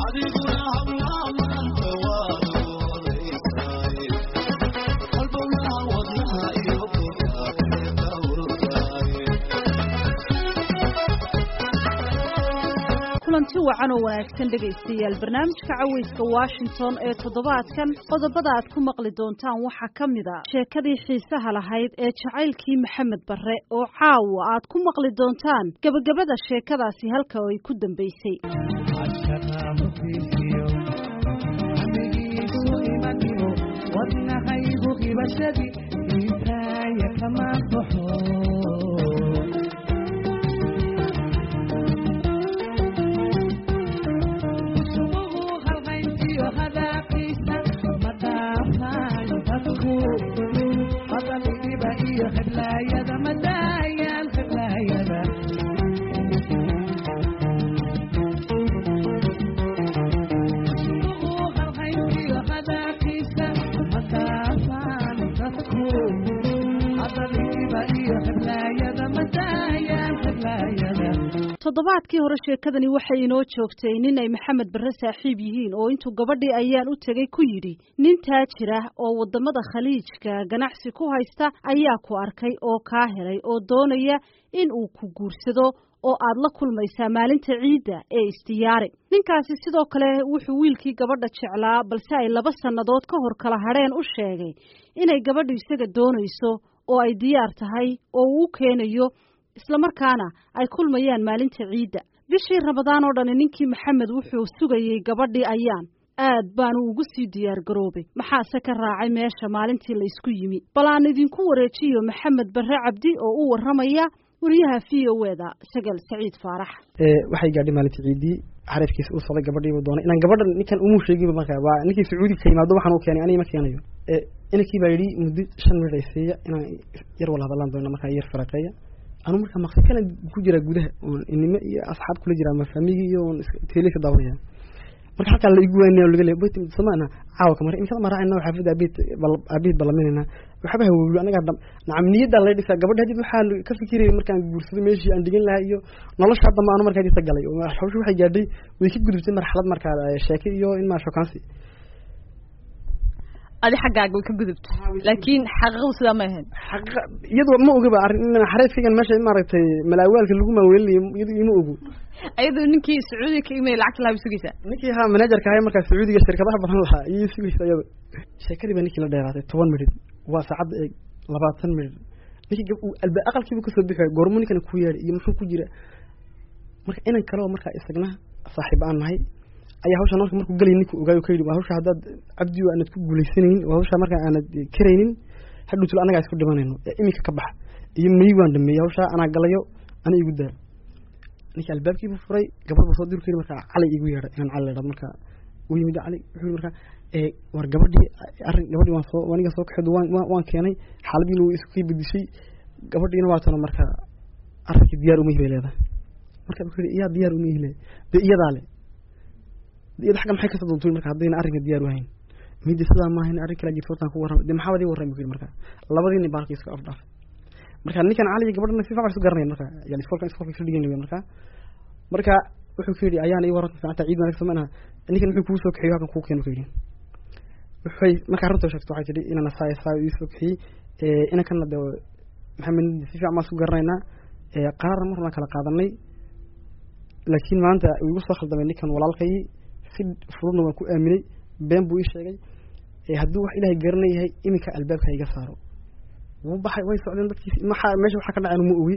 kulanti wacan oo wanaagsan dhegaystayaal barnaamijka caweyska washington ee toddobaadkan qodobada aad ku maqli doontaan waxaa ka mid a sheekadii xiisaha lahayd ee jacaylkii maxamed barre oo caawa aad ku maqli doontaan gebagabada sheekadaasi halka ay ku dambaysay toddobaadkii hore sheekadani waxay inoo joogtay nin ay maxamed barre saaxiib yihiin oo intuu gabadhii ayaan u tegey ku yidhi nin taajir ah oo waddamada khaliijka ganacsi ku haysta ayaa ku arkay oo kaa helay oo doonaya in uu ku guursado oo aad la kulmaysaa maalinta ciidda ee isdiyaari ninkaasi sidoo kale wuxuu wiilkii gabadha jeclaa balse ay laba sannadood ka hor kala hadheen u sheegay inay gabadhu isaga doonayso oo ay diyaar tahay oo uu u keenayo islamarkaana ay kulmayaan maalinta ciidda bishii rabadaan oo dhani ninkii maxamed wuxuu sugayey gabadhii ayaan aad baanu ugu sii diyaar garoobay maxaase ka raacay meesha maalintii laysku yimi bal aan idinku wareejiyo maxamed barre cabdi oo u warramaya wariyaha v o eda sagal saciid faarax waxay gaadhay maalintii ciiddii xariifkiisa uu socday gabadhiibu doonay inaan gabadha ninkan umuu sheeginba marka waa ninkii sacuudiga ka yimaado waxaan u keenay aniga ma keenayo inankii baa yidhi muddo shan minut ay siiya inaan yar wala hadallaan doona markaa yar faraqeeya anu markaa maqsi kana ku jiraa gudaha oon inimo iyo asxaab kula jiraa ama faamigi iyo oon teeleysa daawanaya marka halkaa la igu waanaya laga leeya bayt samaana caawa kamar imsada maraacayna xaafida aabihid aabihid balaminayna waxba hawowlo anagaa nacam niyaddaa la dhisaa gabadha hadid waxaa ka fikirayay markaan guursado meeshii aan dhigan lahaa iyo nolosha hadda anu markaa dita galay hawsha waxay gaadhay way ka gudubtay marxalad markaa sheeke iyo in maa shokaansi adi xaggaaga way ka gudubta laakiin xaqiiqadu sidaa ma ahayn xaqiiqa iyadoo ma ogaba arrin in xareefkaygan meesha maaragtay malaawaalka lagu maaweelinayo iyadu ima ogo ayadoo ninkii sacuudiga ka imay lacagta lahaa sugaysaa ninkii haa manajerka ahay markaa sacuudiga shirkadaha badan lahaa iyay sugaysa iyada sheekadii baa ninkii la dheeraatay toban midhid waa saacadda eeg labaatan midhid ninkii alba aqalkiiba kasoo bixi waay goormu ninkana ku yeedhay iyo muxuu ku jira marka inan kale oo markaa isagna saaxiib aan nahay ayaa hawshaan marka markuu galay ninku ogaayo ka yidhi waa hawsha haddaad cabdi aanad ku guulaysanaynin waa hawsha markaa aanad karaynin hadhuutul annagaa isku dhimanayno ee iminka ka baxa iyo may waan dhameeyey hawshaa anaa galayo ana igu daa ninkii albaabkiibu furay gabadh ba soo diru kayidhi markaa cali igu yeedhay inaan cali leedhado markaa u yimid cali wuxuu yidhi markaa war gabadhii arrin gabadhii waan soo aniga soo kaxeedo waan waan keenay xaaladiina way isku kay bedishay gabadhiina waa tana markaa arrinkii diyaar uma bay leedahay marka wuxuu yidhi iyaa diyaar uma ihle dee iyadaa le iyada xagga maxay kasoo doontuy marka haddayna arrinka diyaar u hayn midda sidaa maahayn arrin kala jirta hortaan ku warramay dee maxaa wadii warramay ku yidhi marka labadii nin baalkii isku afdhaafay marka ninkan cali iyo gabadhana si fiican isu garanayan marka yani iskolka iskolka isu dhigan marka marka wuxuu ku yidhi ayaan ii warranta fiicanta ciid wanaagsan ma ninkan muxuu kuu soo kaxiyey halkan kuu keeno ku yidhi wuxuy marka arrinta sheegto waxay tidhi inana saa saa ii soo kaxiyey inankana dee maxamed si fiican baan isku garanaynaa qaarna marna kala qaadanay laakiin maanta igu soo khaldamay ninkan walaalkayii si furudna waan ku aaminay been buu ii sheegay hadduu wax ilaahay garanay yahay iminka albaabka iga saaro wuu baxay way socdeen dadkiisi maxaa meesha waxaa ka dhaceen ma ogi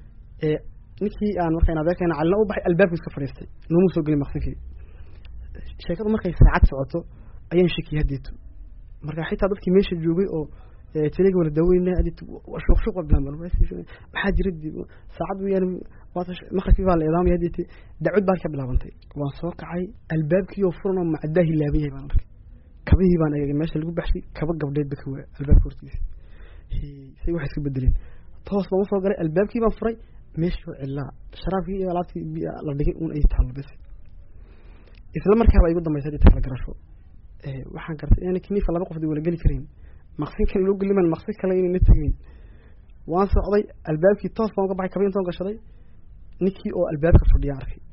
ninkii aan markaa adeerkayna calina u baxay albaabku iska fadhiistay noomuu soo gelin maqsinkii sheekadu markay saacad socoto ayaan shakiyay haddeetu marka xitaa dadkii meesha joogay oo teliga wala daaweynaa adit shuuq shuuq bilaabaan maxaa jira saacad weyaan maqribkii baa la eedaamaya haddeeti dacwad baan ka bilaabantay waan soo kacay albaabkii oo furan oo macdaa hilaaban yahay baan arkay kabihii baan eegay meesha lagu baxshay kaba gabdheed ba ka waa albaabka hortiisa say waxay isku bedeleen toos baan usoo galay albaabkii baan furay meeshii oo cilaa sharaabkii iyo alaabtii la dhigay un ay taalo bes isla markaaba igu dambaysa hadii takala garasho waxaan gartay inaan kiniifa laba qof wala geli karayn maqsinkan loo geliman maqsin kale inayna tegayn waan socday albaabkii toos baan uga baxay kabin toon gashaday ninkii oo albaabka fadhiya arkay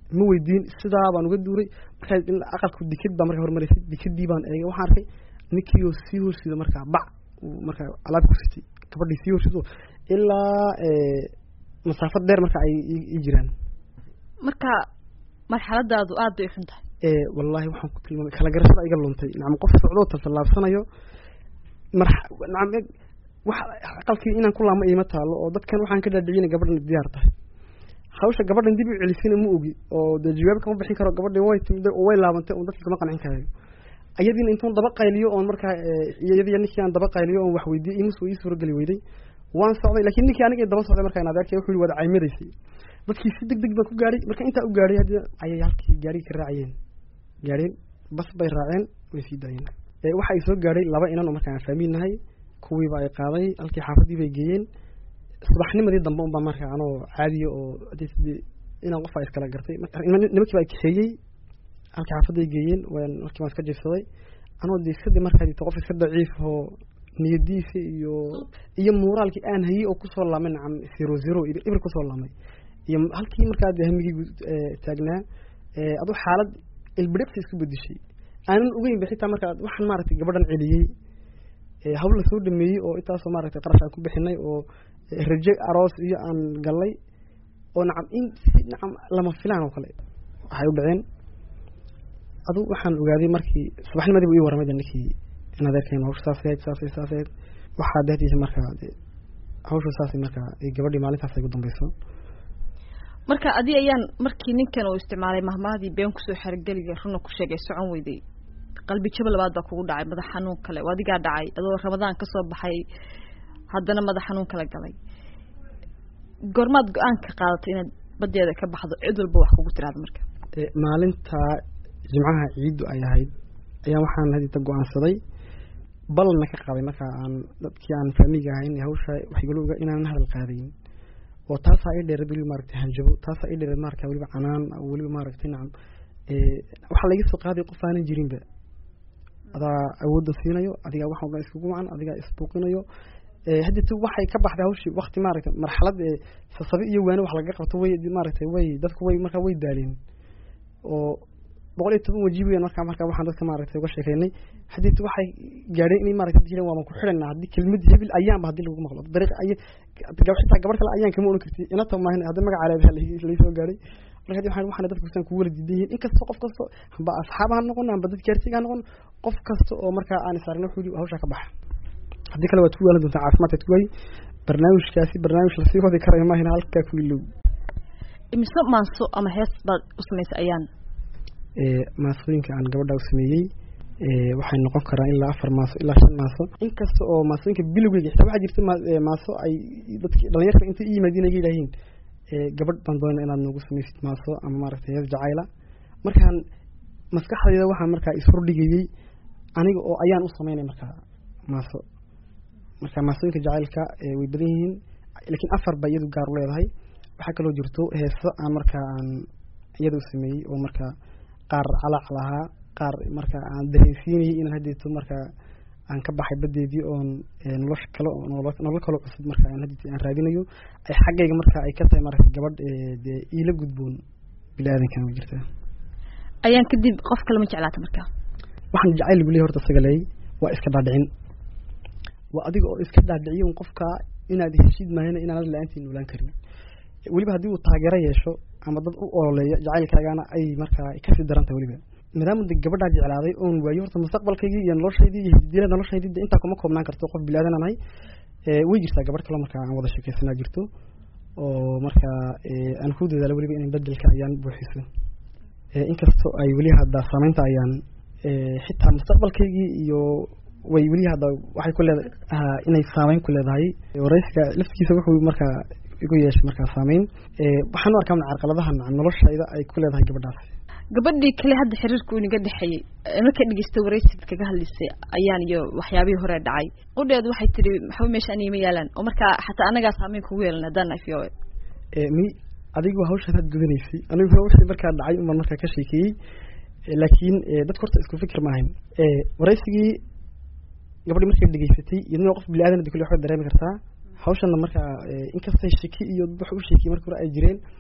ma weydiin sidaa baan uga duuray markaa aqalku dikad baa markaa hormaraysay dikadii baan eegay waxaan arkay ninkii oo sii horsida markaa bac markaa alaab ku sitay gabadhii sii horsido ilaa masaafad dheer marka ay ii jiraan marka marxaladaadu aad bay xun tahay wallahi waxaan ku tilmaamay kala garashada iga luntay nacam qof socdoo tasallaabsanayo mar nacam wax aqalkii inaan ku laamo iima taalo oo dadkan waxaan ka dhaadhicina gabadhan diyaar tahay hawsha gabadhan dib u celisina ma ogi oo dee jawaab kama bixin karo gabadhii way timday oo way laabantay oo dadka kama qancin karayo ayadiina intuun daba qayliyo oon markaa iyadiya ninkii aan daba qayliyo oon wax weydiiyey imus ii suurageli weyday waan socday laakiin ninkii aniga daba socday markaa in adeerkay wuxuu yihi waad caymadaysay dadkii si deg deg baan ku gaadhay marka intaa u gaadhay haddii ayay halkii gaarigii ka raacayeen gaadheen bas bay raaceen way sii daayeen waxa ay soo gaadhay laba inan oo markaa aan faamiin nahay kuwiiba ay qaaday halkii xaafadii bay geeyeen subaxnimadii dambe unbaa markaa anoo caadiya oo inaan qof a iskala gartay nimankii baa kaxeeyey halkii xaafaday geeyeen markii waan iska jiifsaday anoo de iskadii markaa dito qof iska daciif oo niyadiisa iyo iyo muuraalkii aan hayey oo kusoo laamay nacam zero zero ibir kusoo laamay iyo halkii markaa de hamigii taagnaa aduu xaalad ilbidhaqsi isku bedeshay aanan ogeynba xitaa markaa waxaan maaragtay gabadhan celiyey hawl la soo dhameeyey oo intaasoo maaragtay qarash aan ku bixinay oo raje aroos iyo aan gallay oo nacam in si nacam lama filaan oo kale waxay u dhaceen adu waxaan ogaaday markii subaxnimadii bu ii warramay de ninkii in adeerkeen hawsha saas ahayd saas saas ahayd waxaa dehdiisa markaa de hawsha saas markaa gabadhii maalintaas ay ugu dambeyso marka adi ayaan markii ninkan uu isticmaalay mahmaadii been kusoo xergeliga runa ku sheegay socon weyday qalbi jabo labaad baa kugu dhacay madax xanuun kale oo adigaa dhacay adoo ramadaan kasoo baxay haddana madax xanuun kala galay goormaad go-aanka qaadatay inaad badeeda ka baxdo cid walba wax kugu tiraada marka maalinta jimcaha ciiddu ay ahayd ayaa waxaan hadita go-aansaday ballanna ka qaaday marka aan dadkii aan faamiga ahayn hawsha waxgalowga inaanan hadal qaadayn oo taasaa ii dheereed weliba maaragtay hanjabo taasaa ii dheereed maaragta weliba canaan weliba maaragtay nacam waxaa laga soo qaaday qof aanan jirinba adaa awoodda siinayo adigaa wax walba iskugu wacan adigaa isbuuqinayo haddii waxay ka baxday hawshii wakti maaragtay marxalad sasabi iyo waane wax laga qabto way maaragtay way dadku way markaa way daaleen oo boqol iyo toban waji weyan markaa markaa waxaan dadka maaragtay uga sheekeynay haddii waxay gaadheen inay maaragtay jireen waaban ku xidhanaa haddii kelmad hebil ayaanba haddii lagu maqlo dariiq ay xitaa gabar kale ayaan kama oran karti inata maahin haddii magaca leedaha laysoo gaadhay marka waxaan waxaan dadku kusaan kugu wala diidan yihiin inkastoo qof kasto amba asxaab ha noqon amba dad gaarsiga ha noqon qof kasta oo markaa aan isaragna wuxuu yidhi hawshaa ka baxa haddii kale waad ku waalan doontaa caafimaadkaad ku waayi barnaamijkaasi barnaamij lasii wadi karayo maahina halkaa ku ilow imise maaso ama hees baad u samaysay ayaan maasooyinka aan gabadha u sameeyey waxay noqon karaan ilaa afar maaso ilaa shan maaso inkasta oo maasooyinka bilowgeyga xitaa waxaa jirta maaso ay dadki dhalinyarta intay i yimaadiin ay yidhaahiin gabadh baan doonaa inaad noogu samaysid maaso ama maaragtay hees jacayla markaan maskaxdayda waxaan markaa ishordhigayey aniga oo ayaan u sameynay markaa maaso marka maasooyinka jacaylka way badan yihiin laakiin afar ba iyadu gaar u leedahay waxaa kaloo jirto heeso aan markaa aan iyada u sameeyey oo markaa qaar calaac lahaa qaar markaa aan dareensiinayay inaan haddeeto markaa aan ka baxay badeedii oon nolosha kale nolol kaloo cusub marka aan haddeeto aan raadinayo ay xaggayga markaa ay ka tahay maragta gabadh dee iila gudboon bini aadankan ma jirta ayaan kadib qof kale ma jeclaata marka waxaan jacayl lagu leeyahay horta isaga leeyay waa iska dhaadhicin waa adiga oo iska dhaadhiciyo un qofka inaad heshid maahina inaanad la-aantii noolaan karin weliba haddii uu taageero yeesho ama dad u ololeeyo jacaylkaagana ay markaa kasii daran tahay weliba maadaama de gabadhaa jeclaaday oon waayo horta mustaqbalkaygii iyo noloshaydii iyo hididila noloshaydii de intaa kuma koobnaan karto qof bilaadan aan ahay way jirtaa gabadh kaloo markaa aan wada sheekeysanaa jirto oo markaa aan ku dadaalo weliba inay bedelka ayaan buuxiso inkastoo ay weli hadda saameynta ayaan xitaa mustaqbalkaygii iyo way weli hadda waxay ku leedahay inay saameyn ku leedahay waraysiga laftigiisa wuxuu markaa igu yeeshay markaa saameyn waxaan u arkaa carqaladaha noloshayda ay ku leedahay gabadhaas gabadhii kale hadda xiriirku inaga dhexeeyey marka dhegeystay waraysiga kaga hadlaysay ayaan iyo waxyaabihii hore dhacay qudheedu waxay tihi maxba meesha anigama yaalaan oo markaa xataa anagaa saameyn kugu yeelan haddaan f o mi adigu hawshaan had gudanaysay anigu wixii markaa dhacay umaan markaa ka sheekeeyey laakiin dadka horta isku fikir maahayn waraysigii gabadhi markay dhegeysatay iyadna qof bini aadan kule waxba dareemi kartaa hawshana markaa inkastay sheki iyo wax u sheekiyey marka hore ay jireen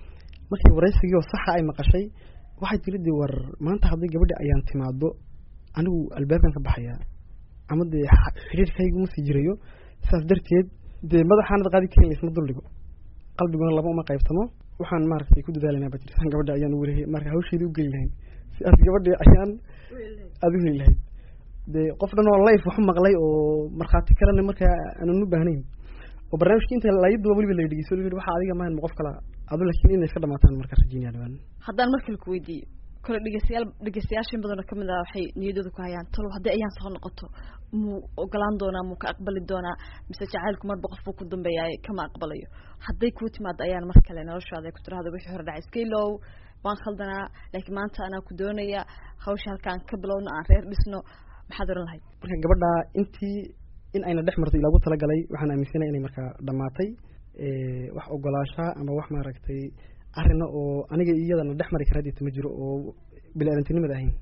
markii waraysigii oo saxa ay maqashay waxay tiri dee war maanta haddii gabadha ayaan timaado anigu albaabkan ka baxayaa ama dee xiriirkaygu ma sii jirayo sidaas darteed dee madaxaanad qaadi karaya isma duldhigo qalbiguna laba uma qaybtamo waxaan maaragtay ku dadaalanaa baa jirtaan gabadha ayaan ugu lehay marka hawsheedii u geli lahayn si aad gabadhii ayaan aada u heli lahayd dee qof dhan oo life waxu maqlay oo markhaati kalena markaa aanan u baahnayn oo barnaamijka inta layaduba weliba la dhegeyso la waxa adiga maahan ma qof kala adu laakiin inay iska dhamaataan marka rajeynaya dhawaan haddaan markale ku weydiiyo kole dhegeystayaal dhegeystayaashin badanoo kamid ah waxay niyadooda ku hayaan talow haddii ayaan soo noqoto muu ogolaan doonaa muu ka aqbali doonaa mise jacaylku marba qof buu ku dambeeyaay kama aqbalayo hadday kuu timaado ayaan mar kale noloshaada ay ku tirahdo wixii hore dhacay iska ilow waan khaldanaa laakiin maanta anaa ku doonaya hawsha halkaan ka bilowno aan reer dhisno maxaad oran lahayd marka gabadha intii in ayna dhex marto ilaagu talagalay waxaan aaminsanay inay markaa dhamaatay wax ogolaashaa ama wax maaragtay arina oo aniga iyadana dhex mari kara dita ma jiro oo bili-aadantinimada ahayn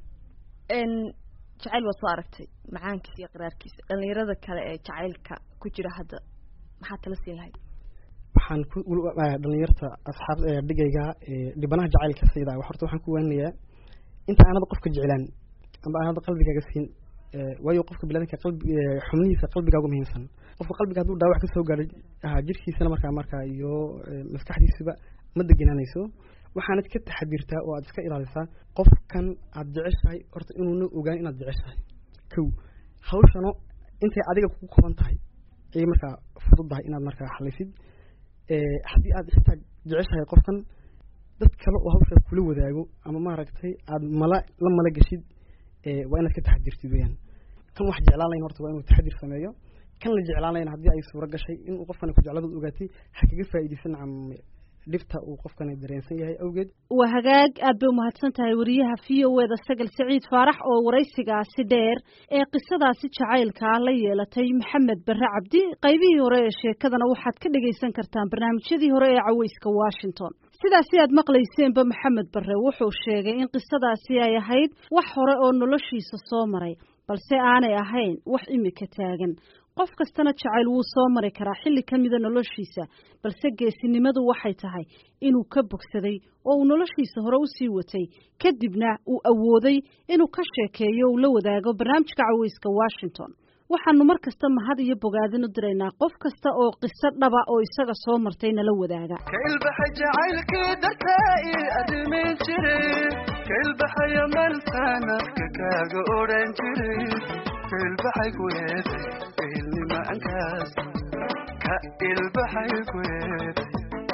jacayl waad soo aragtay macaankiisa iyo qiraarkiisa dhalinyarada kale ee jacaylka ku jira hadda maxaad tala siin lahayd waxaan ku dhalinyarta asxaab dhigayga dhibanaha jacaylka sayda horta waxaan ku waaninayaa inta aanada qofka jeclaan amba aanada qalbigaaga siin waayo qofka biladanka qalbi xubnihiisa qalbigaagu muhiimsan qofka qalbiga hadduu dhaawac kasoo gaadhay jirkiisana markaa markaa iyo maskaxdiisaba ma deganaanayso waxaanad ka taxadirtaa oo aad iska ilaalisaa qofkan aad jeceshahay horta inuuna ogaan inaad jeceshahay kow hawshano intay adiga kugu koban tahay ayay markaa fududdahay inaad markaa xalisid haddii aad xitaa jeceshahay qofkan dad kale oo hawshaa kula wadaago ama maaragtay aad mala la mala geshid waa inaad ka taxadirtid weyaan kan wax jeclaan layn horta waa inuu taxadir sameeyo kan la jeclaan layn haddii ay suuro gashay inuu qofkani ku jecladad ogaatay ha kaga faa'iidaysan nacam dhibta uu qofkani dareensan yahay awgeed waa hagaag aad bay umahadsan tahay wariyaha v o eda sagal saciid faarax oo waraysigaasi dheer ee qisadaasi jacaylkaa la yeelatay maxamed barre cabdi qaybihii hore ee sheekadana waxaad ka dhegaysan kartaan barnaamijyadii hore ee caweyska washington sidaasi aad maqlayseenba maxamed barre wuxuu sheegay in qisadaasi ay ahayd wax hore oo noloshiisa soo maray balse aanay ahayn wax imika taagan qof kastana jacayl wuu soo mari karaa xilli ka mida noloshiisa balse geesinimadu waxay tahay inuu ka bogsaday oo uu noloshiisa hore usii watay kadibna uu awooday inuu ka sheekeeyo uu la wadaago barnaamijka caweyska washington waxaanu mar kasta mahad iyo bogaadin u diraynaa qof kasta oo qiso dhaba oo isaga soo martay nala wadaaga kailbaxay jacaylkii dartaa ii arrimin jiray kailbaxaya malkaan afka kaaga odhan jiray kailbaxay ku eeday ehelnimaankaas ka ilbaxay ku eeday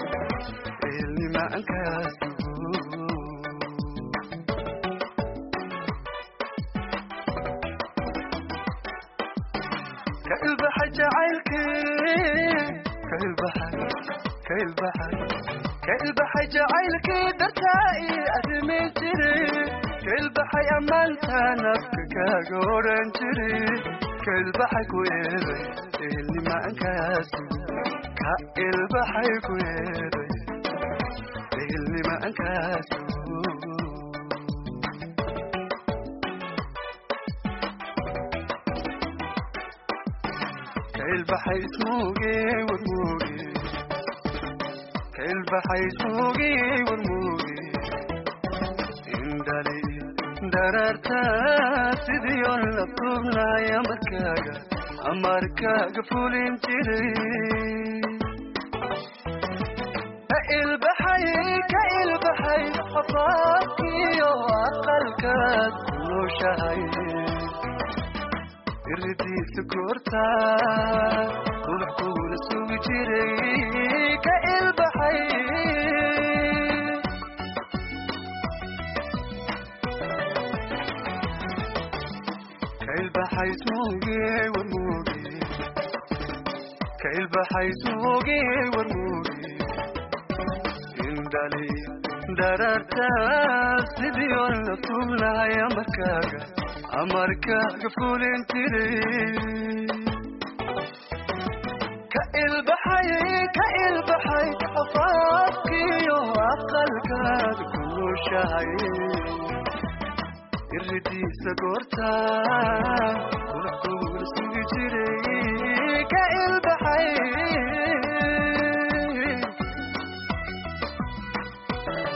ehelnimaankaas kailbaxay jacaylkii kailbaxay kailbaxay kailbaxay jacaylkii dartaa ii arrimin jiray kailbaxay ammaantaan afka kaaga odhan jiray kailbaxay ku eeday ehelnimaankaas ka ilbaxay ku eeday ehelnimaankaas kailbaxay ismuuge warmuuge kailbaxay ismuuge warmuuge indhali daraarta sidii on la tuubnahay amarkaaga amarkaaga fulin jiray ka ilbaxay ka ilbaxay afaafkiyo aqalkaad ku nooshahay iridiisa goorta ubax kugula sugi jiray ka ilbaxay ka ilbaxay smuuge warmuuge ka ilbaxay smuuge warmuuge indhali daraarta sidii on la tuubnahay amarkaaga amarkaaga fulin jiray ka ilbaxay ka ilbaxay afaafkiyo aqalkaad ku nooshahay iridiisa goorta ubax kugula sugi jiray ka ilbaxay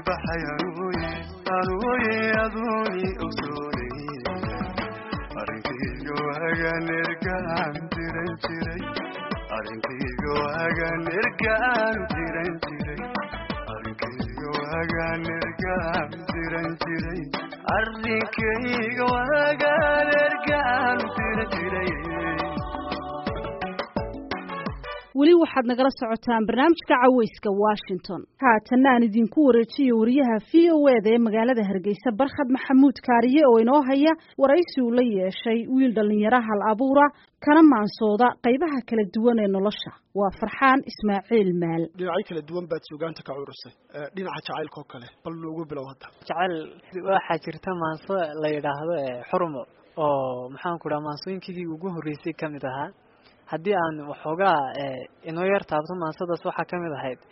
ilbaxay anuuye anuuye aduuni ogsoonay arrinkayga waagaan ergaan diran jiray arrinkayga waagaan ergaan diran jiray arrinkayga waagaan ergaan diran jiray arrinkayga waagaan ergaan diran jiray weli waxaad nagala socotaan barnaamijka caweyska washington haatan aan idinku wareejiyo wariyaha v o eda ee magaalada hargeysa barkhad maxamuud kaariye oo inoo haya waraysi uu la yeeshay wiil dhallinyaro hal abuura kana maansooda qaybaha kala duwan ee nolosha waa farxaan ismaaciil maal dhinacyo kala duwan baad suugaanta ka curusay dhinaca jacaylka oo kale bal noogu bilow hadda jacayl waxaa jirta maanso la yidhaahdo xurmo oo maxaan ku dhaha maansooyinkii ugu horreysay ka mid ahaa haddii aan waxoogaa inoo yar taabto maansadaas waxaa ka mid ahayd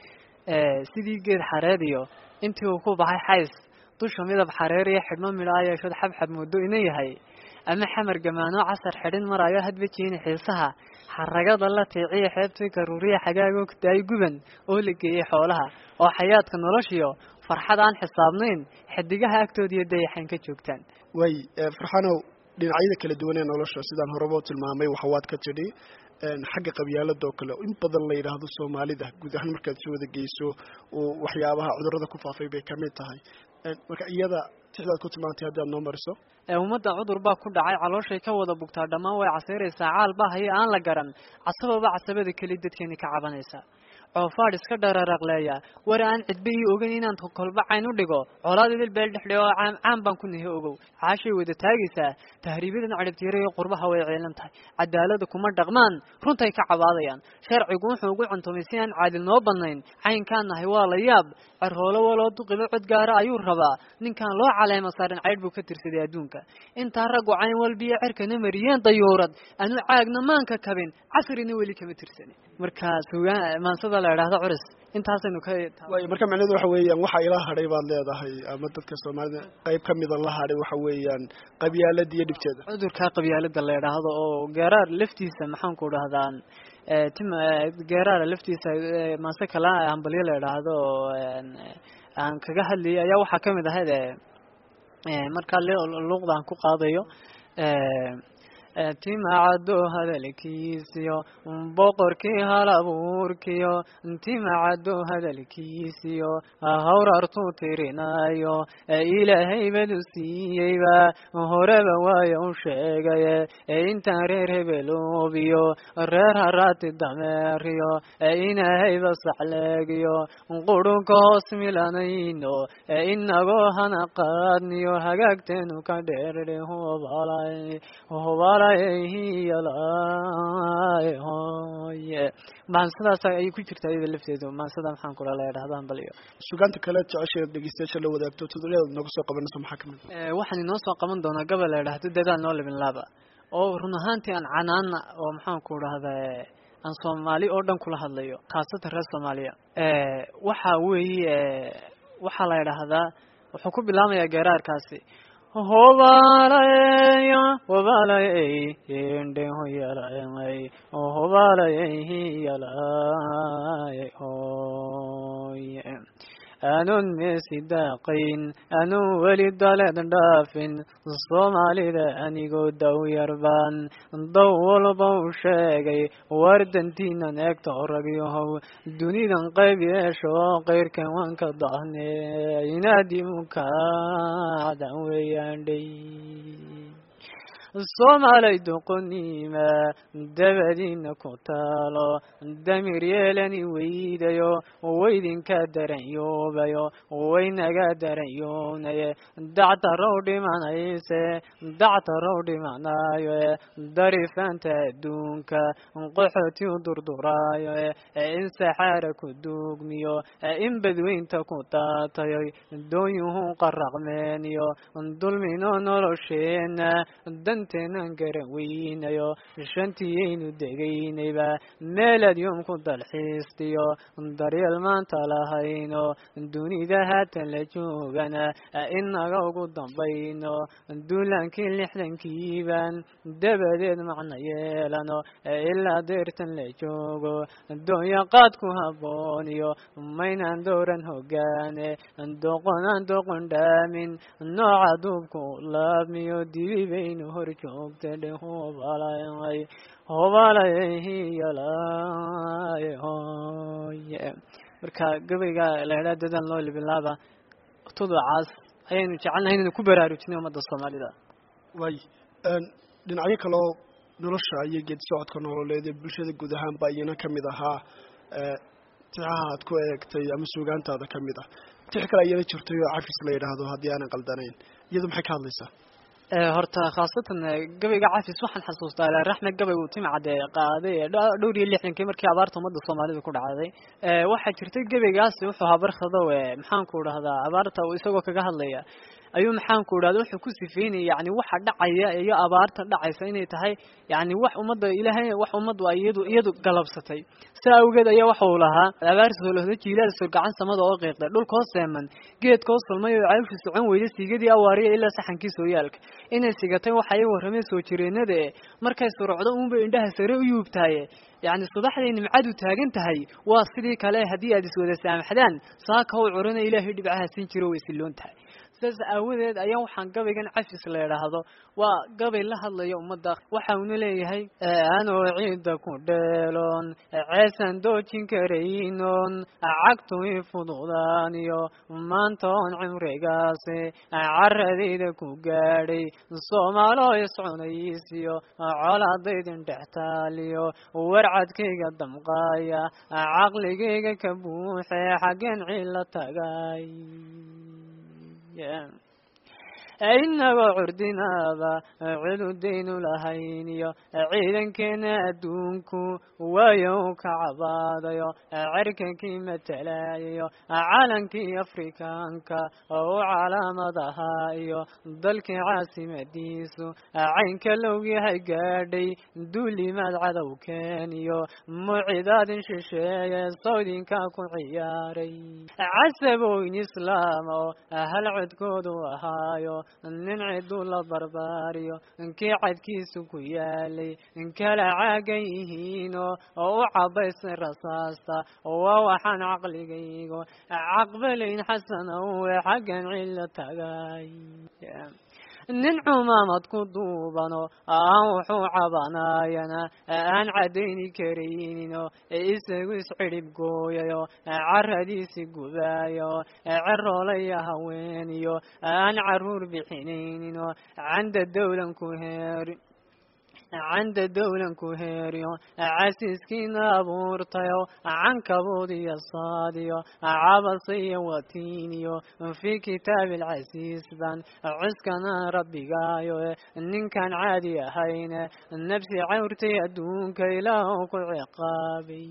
sidii geed xareed iyo intii uu ku baxay xays dusha midab xareer iyo xidhmo midhaa yeeshood xabxab muddo ina yahay ama xamar gamaano casar xidhin maraayo hadba jeeni xiisaha xaragada la tiiciya xeebtii garuuriya xagaago daay guban oo la geeyey xoolaha oo xayaadka noloshiyo farxad aan xisaabnayn xidigaha agtoodiiyo dayaxan ka joogtaan way farxanow dhinacyada kala duwan ee nolosha sidaan horeba u tilmaamay waxawaad ka tidhi xagga qabyaalada oo kale in badan la yidhaahdo soomaalida guud ahaan markaad soo wada geyso oo waxyaabaha cudurada ku faafay bay kamid tahay marka iyada tixdaad ku tilmaantay haddaad noo mariso ummadda cudur baa ku dhacay calooshay ka wada bugtaa dhammaan way casayraysaa caal baa haye aan la garan casababa casabada keli dadkeeni ka cabanaysa coofaadh iska dhararaqleeya war aan cidba ii ogeyn inaan kolba cayn u dhigo colaad idil beel dhexdhe oo caam caan baan ku nihi ogow caashay wada taagaysaa tahriibadan cadhibtiira iyo qurbaha way ciilan tahay cadaalada kuma dhaqmaan runtay ka cabaadayaan sharcigu wuxuu ugu cuntumay si aan caadil noo badnayn caynkaan nahay waa la yaab carhoolo waloo duqiba cod gaara ayuu rabaa ninkaan loo caleema saarin caydh buu ka tirsaday adduunka intaa raggu cayn walbiyo cerkana mariyeen dayuurad anu caagna maanka kabin casrina weli kama tirsani marka sugaa maansada la idhaahdo curis intaasaynu ka way marka macnaheedu waxa weeyaan waxa ila hadhay baad leedahay ama dadka soomaalida qayb ka mida la hadhay waxa weeyaan qabyaalada iyo dhibteeda cudurka qabyaalada la idhaahdo oo geeraar laftiisa maxaan ku dhahdaan tim geeraara laftiisa maase kala hambalyo la idhaahdo oo aan kaga hadlayay ayaa waxaa kamid ahayd markaa luuqda aan ku qaadayo timacado hadalkiisiyo boqorkii hal abuurkiyo timacado hadalkiisiyo hawrartuu tirinayo ilaahay badu siiyeyba horeba waayo u sheegaye intaan reer hebeloobiyo reer haraati dameeriyo inahayba saxleegiyo qurunka hoos milanayno inagoo hana qaadniyo hagaagteenu ka dheerdhe hubalay hubala maansadaas ayay ku jirtaa iyada lafteedu maansada maxaan kula la idhahdan bal iyo sugaanta kale jecesha dhegeystayaasha la wadaagto tudulyada nooga soo qabanayso maxaa kamid waxaan inoo soo qaban doonaa gabal la idhahdo dadaal noo libin laaba oo run ahaantii aan canaana oo maxaan ku dhahda aan soomaali oo dhan kula hadlayo khaasatan reer soomaaliya waxa weeye waxaa la idhaahdaa wuxuu ku bilaamayaa geeraarkaasi hobalaya hobalay ende hoyalay hobalay hiyalay hoye aanun meesi daaqayn aanun weli daleed dhaafin soomaalida anigoo daw yarbaan daw walba u sheegay wardantiinan eegta ragyahow dunidan qayb yeesho qayrkan waan ka dahne inaadimukadan weeyaandhay soomaalay doqoniima dabadiina ku taalo damir yeelani weydayo waydinka daranyoobayo waynaga daranyoonaye dactarow dhimanayse dactarow dhimanayo darifanta adduunka qoxoti u durduraayo in saxaara ku duugmiyo in badweynta ku daatayo dooyuhu qaraqmeeniyo dulmino nolosheena shanteenan garan weynayo shantiyaynu degaynayba meelaad yoom ku dalxiistiyo daryeel maanta lahayno dunida haatan la joogana inaga ugu dambayno duulaankii lixdankiiban dabadeed macna yeelano ilaa deertan la joogo doonya qaad ku habooniyo maynaan dowran hogaane doqonaan doqon dhaamin nooca duubku laabmiyo dibi baynu hor joogta dhe hobalay hobalayhiyalay hoye marka gabayga laydhaa dadan loo libilaaba tuducaas ayaynu jecelnahay inaynu ku baraarujinay ummadda soomaalida waay dhinacyo kaleo nolosha iyo geedi socodka nololeed ee bulshada guud ahaanba iyana ka mid ahaa tixaha aad ku eegtay ama suugaantaada ka mid ah tix kale iyana jirtay oo cafis la yidhaahdo haddii aanan qaldanayn iyadu maxay ka hadlaysaa horta khaasatan gabayga cafis waxaan xasuustaa ilaa raxmed gabay uu timcade qaaday dhowr iyo lixdankii markii abaarta ummadda soomaalida ku dhacday waxaa jirtay gabaygaasi wuxuu ahaa barkhadow maxaanku dhahdaa abaarta isagoo kaga hadlaya ayuu maxaanku idhahda wuxuu ku sifeynaya yani waxa dhacaya iyo abaarta dhacaysa inay tahay yani wax ummadda ilaahay wax ummaddu ay iyadu iyadu galabsatay saa awgeed ayaa waxa uu lahaa abaar soolahda jiilaal soo gacan samada oo qiiqday dhulkoo seeman geedkoo sulmay oo cawshi socon weyda siigadii awaariya ilaa saxankii sooyaalka inay sigatay waxa ay warrameen soo jireenada e markay surocdo uunbay indhaha sare u yuubtaye yacni subaxday nimcadu taagan tahay waa sidii kale haddii aad iswada saamaxdaan saaka u curana ilaahay dhibcaha siin jiro way silloon tahay sidaas aawadeed ayaa waxaan gabaygan cafis la idhaahdo waa gabay la hadlaya ummadda waxa uuna leeyahay anoo ciidda ku dheeloon ceesan doojin karaynon cagtu i fududaaniyo maanta oon cimrigaasi caradayda ku gaadhay soomaalo iscunaysiyo colaadaydin dhextaaliyo warcadkayga damqaaya caqligayga ka buuxe xaggeen ciilla tagay inagoo curdinaaba cududaynu lahayn iyo ciidankeena adduunku waayo u ka cabaadayo cerkankii matalayayo calankii afrikaanka oo u calaamad ahaa iyo dalkii caasimadiisu caynka lowyahay gaadhay duulimaad cadowkeen iyo mucidaadin shisheeye sawdinka ku ciyaaray casaboyn islaam oo hal codkoodu ahaayo nin ciduu la barbaariyo kii cadkiisu ku yaalay kala caagan yihiino oo u cabaysay rasaasta waa waxaan caqligaygo caqbalayn xasanowe xaggan cilo tagay nin cumaamad ku duubano aan wuxuu cabanaayana aan caddayni karayninoo isagu iscidhib gooyayo caradiisi gubaayo ceroolaya haweeniyo aan caruur bixinayninoo canda dawlan ku heeri canda dawlan ku heeriyo casiiskiina abuurtayo cankabuud iyo saadiyo cabasa iyo watiiniyo fii kitaabi alcasiis ban cuskana rabbigaayo ninkaan caadi ahayne nafsi cawrtay adduunka ilaah ku ciqaabay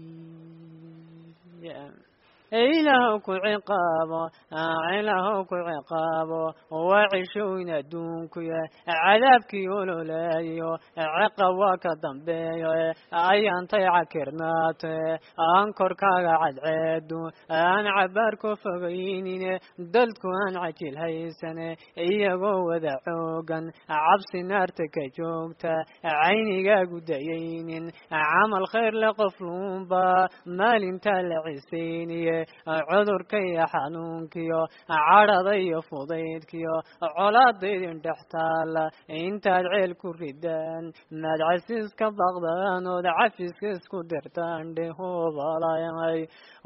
ilaah ku ciqaabo ilaah ku ciqaabo waa cishooyn adduunkuya cadaabkii ololaayo ciqab waa ka dambeeyo ayaantay cakirnaate aan korkaaga cadceedu aan cabaar ku fogaynine dadku aan cajil haysane iyagoo wada xoogan cabsi naarta ka joogta caynigaagu dayaynin camal khayr le qof luunba maalintaa la cisayniye cudurka iyo xanuunkiyo cadhada iyo fudaydkiyo colaadaydin dhex taala intaad ceel ku ridaan maad casiis ka baqdaan ood cafiska isku dirtaan dhe hobalay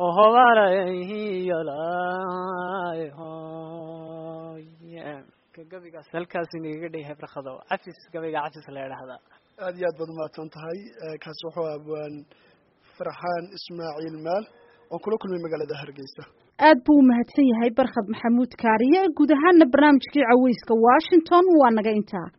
hobalayhiyalay hoy gabigaas halkaas inaga dhayhay barkado cafis gabayga cafis la idhaahdaa aada iyo aad baad umahadsan tahay kaasi wuxuu abwaan farxaan ismaaciil maal oo kula kulmay magaalada hargeysa aad buu u mahadsan yahay barkhad maxamuud kaariye guud ahaana barnaamijkii caweyska washington waa naga intaa